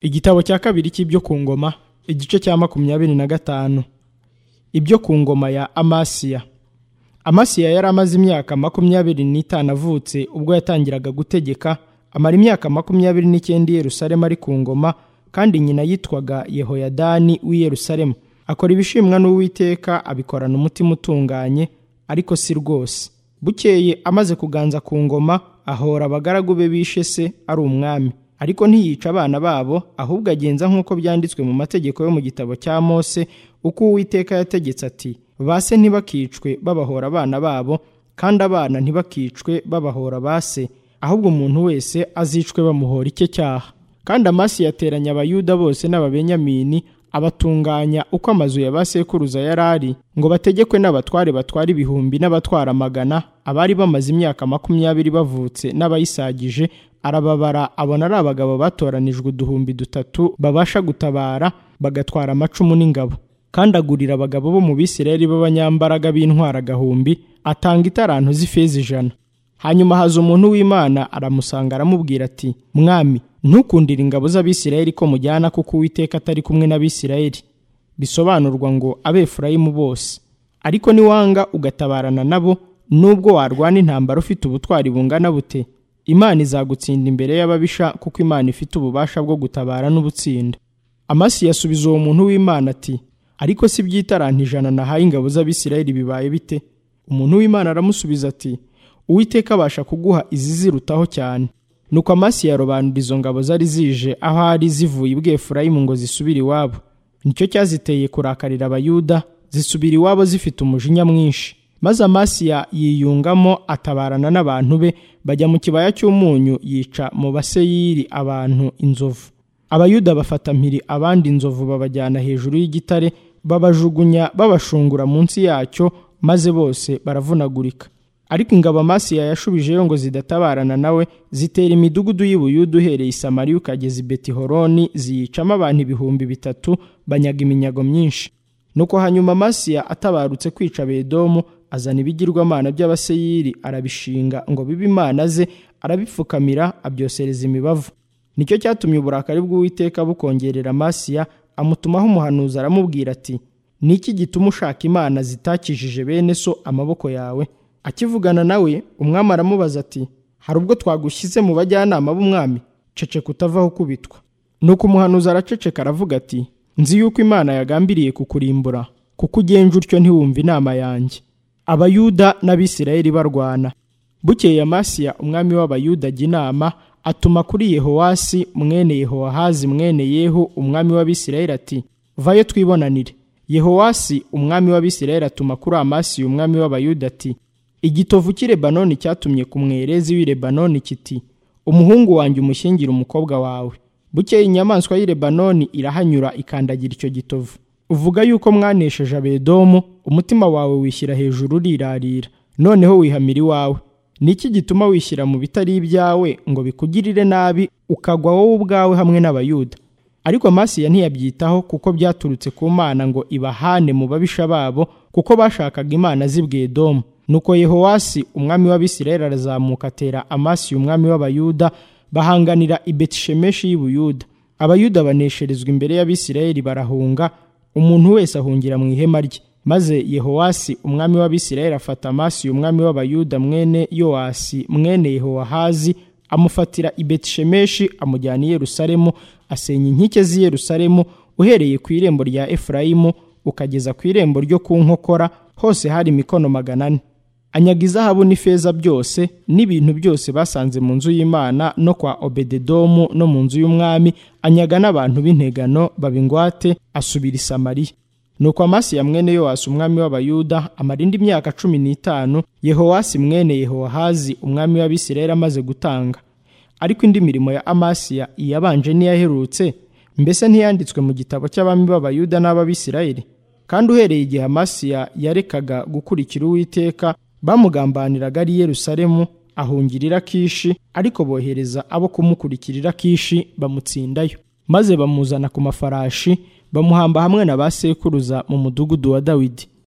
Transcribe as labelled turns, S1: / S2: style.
S1: Igitabo cya kabiri cy'ibyo ku ngoma, igice cya makumyabiri na gatanu. Ibyo ku ngoma ya Amasiya. Amasiya yari amaze imyaka makumyabiri n'itanu avutse ubwo yatangiraga gutegeka, amara imyaka makumyabiri n'icyenda i Yerusalemu ari ku ngoma, kandi nyina yitwaga Yehoyadani w'i Yerusalemu. Akora ibishimwa n'Uwiteka abikorana umutima utunganye, ariko si rwose. Bukeye amaze kuganza ku ngoma, ahora abagaragu be bishe se ari umwami ariko ntiyica abana babo ahubwo agenza nk'uko byanditswe mu mategeko yo mu gitabo cya mose uko uwiteka yategetse ati base ntibakicwe babahora abana babo kandi abana ntibakicwe babahora base ahubwo umuntu wese azicwe bamuhora icye cyaha kandi amasi yateranya abayuda bose n'ababenyamini abatunganya uko amazu ya ba sekuruza yari ari ngo bategekwe n'abatware batwara ibihumbi n'abatwara amagana abari bamaze imyaka makumyabiri bavutse n'abayisagije arababara abona ari abagabo batoranijwe uduhumbi dutatu babasha gutabara bagatwara amacumu n'ingabo kandi agurira abagabo bo mu bisirayeli b'abanyambaraga b'intwara agahumbi atanga itarantu z'ifeza ijana hanyuma haza umuntu w'imana aramusanga aramubwira ati mwami ntukundire ingabo z'abisirayeli ko mujyana kuko uwiteka atari kumwe n'abisirayeli bisobanurwa ngo abefurayimu bose ariko niwanga ugatabarana nabo nubwo warwana intambara ufite ubutwari bungana bute imana izagutsinda imbere y'ababisha kuko imana ifite ububasha bwo gutabara n'ubutsinda amasi yasubiza uwo muntu w'imana ati ariko si by'itaranti ijana nahaye ingabo z'abisirayeli bibaye bite umuntu w'imana aramusubiza ati uwiteka abasha kuguha izi zirutaho cyane nuko amasi yarobanura izo ngabo zari zije aho ari zivuye ibwefurayimu ngo zisubire iwabo nicyo cyaziteye kurakarira abayuda zisubira iwabo zifite umujinya mwinshi maze amasiya yiyungamo atabarana n'abantu be bajya mu kibaya cy'umunyu yica mu baseyiri abantu inzovu abayuda bafata mpiri abandi inzovu babajyana hejuru y'igitare babajugunya babashungura munsi yacyo maze bose baravunagurika ariko ingabo amasiya yashubijeyo ngo zidatabarana nawe zitera imidugudu y'ibuyuda uhereye i samariya ukageza i betihoroni ziyicamo abantu ibihumbi bitatu banyaga iminyago myinshi nuko hanyuma amasiya atabarutse kwica bedomu azana ibigirwamana by'abaseyiri arabishinga ngo bibe imana ze arabipfukamira abyosereza imibavu nicyo cyatumye uburakari bw'uwiteka bukongerera amasiya amutumaho umuhanuzi aramubwira ati niki gituma ushaka imana zitakijije bene so amaboko yawe akivugana nawe umwami aramubaza ati hari ubwo twagushyize mu bajyanama b'umwami ceceka utavaho ukubitwa nuko umuhanuzi araceceka aravuga ati nzi yuko imana yagambiriye kukurimbura kuko ugenje utyo ntiwumve inama yanjye abayuda n'abisirayeli barwana bukeye amasiya umwami w'abayuda ajya inama atuma kuri yehowasi mwene yehowahazi mwene yehu umwami w'abisirayeli ati vayo twibonanire yehowasi umwami w'abisirayeli atuma kuri amasiya umwami w'abayuda ati igitovu cy'i lebanoni cyatumye ku mwerezi w'i lebanoni kiti umuhungu wanjye umushyingire umukobwa wawe bukeye inyamaswa y'i lebanoni irahanyura ikandagira icyo gitovu uvuga yuko mwanesheje abedomu umutima wawe wishyira hejuru urirarira noneho wihamira iwawe niki gituma wishyira mu bitari ibyawe ngo bikugirire nabi ukagwa wowe ubwawe hamwe n'abayuda ariko amasiya ntiyabyitaho kuko byaturutse ku mana ngo ibahane mu babisha babo kuko bashakaga imana z'ibwedomu nuko yehowasi umwami w'abisirayeli arazamuka atera amasiya umwami w'abayuda bahanganira i betishemeshi y'ubuyuda abayuda banesherezwa imbere y'abisirayeli barahunga umuntu wese ahungira mu ihema rye maze yehowasi umwami w'abisirayeli afata amasi umwami w'abayuda mwene yowasi mwene yehowahazi amufatira i betishemeshi amujyana i yerusalemu asenya inkike z'i yerusalemu uhereye ku irembo rya efurayimu ukageza ku irembo ryo ku nkokora hose hari imikono magana ane anyaga izahabu n'ifeza byose n'ibintu byose basanze mu nzu y'imana no kwa obededomu no mu nzu y'umwami anyaga n'abantu b'integano babingwate asubira i samariya nuko amasiya mwene yowasi umwami w'abayuda amara indi myaka cumi n'itanu yehowasi mwene yehowahazi umwami w'abisirayeli amaze gutanga ariko indi mirimo ya amasiya iyabanje n'iyaherutse mbese ntiyanditswe mu gitabo cy'abami b'abayuda n'ab'abisirayeli kandi uhereye igihe amasiya yarekaga gukurikira uwiteka bamugambaniraga ari Yerusalemu ahungirira kishi ariko bohereza abo kumukurikirira kishi bamutsindayo maze bamuzana ku mafarashi bamuhamba hamwe na ba sekuruza mu mudugudu wa dawidi